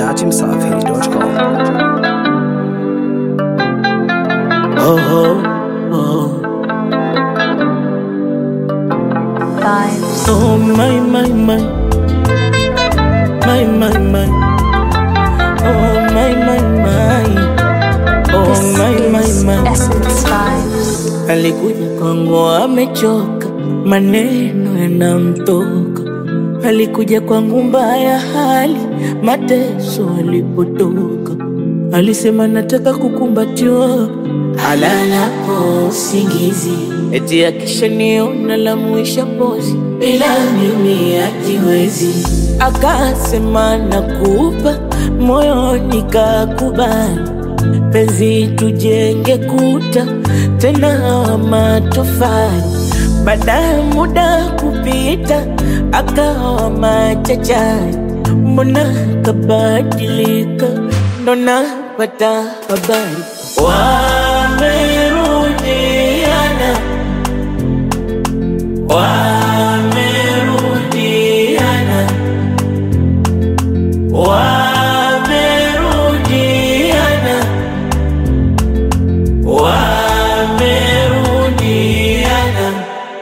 datimsafi.com. Oh, oh, oh. vibes. Oh my my my my my my Oh my my my Oh This my my is my Essence Vibes. Alikuja kwangu amechoka, maneno yanamtoka. Alikuja kwangu mbaya hali, mateso alipotoka. Alisema nataka kukumbatiwa, alalapo usingizi, eti akishaniona la mwisha pozi, bila mimi hajiwezi. Akasema nakupa moyoni, kakubali penzi tujenge kuta tena wa matofali. Baada ya muda kupita, akawa machachari, mbona kabadilika? Ndo napata habari wamerudiana, wamerudiana, wamerudiana wamerudiana.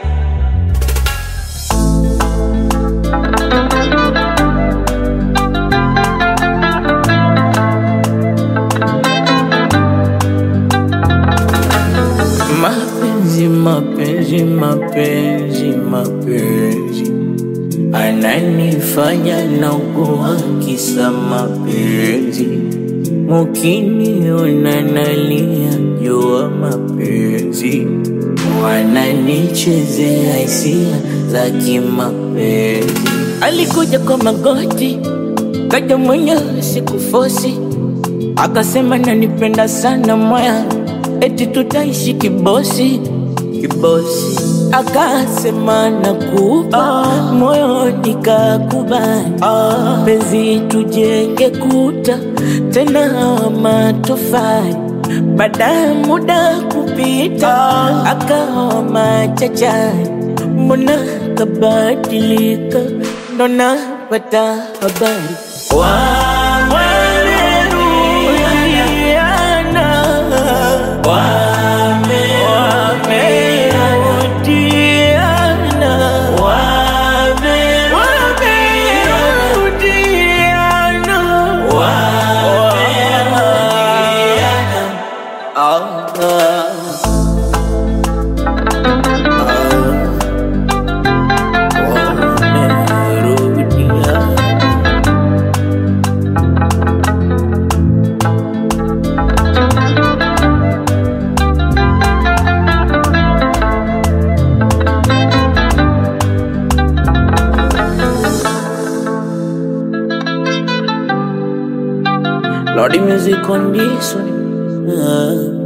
Mapenzi, mapenzi, mapenzi, mapenzi ananifanya naugua kisa mapenzi. Mukiniona nalia jua mapenzi, wananichezea hisia za kimapenzi. Alikuja kwa magoti, kaja mwenyewe sikufosi, akasema nanipenda sana moya, eti tutaishi kibosi kibosi. Akasema nakupa moyo, nikakubali penzi tujenge kuta tena wa matofali. Baada ya muda kupita, akawa machachari, mbona kabadilika? Ndo napata habari wamerudiana, wamerudiana, wamerudiana, wamerudiana. Ah, ah. Wamerudiana. Lordy music on this one. Ah.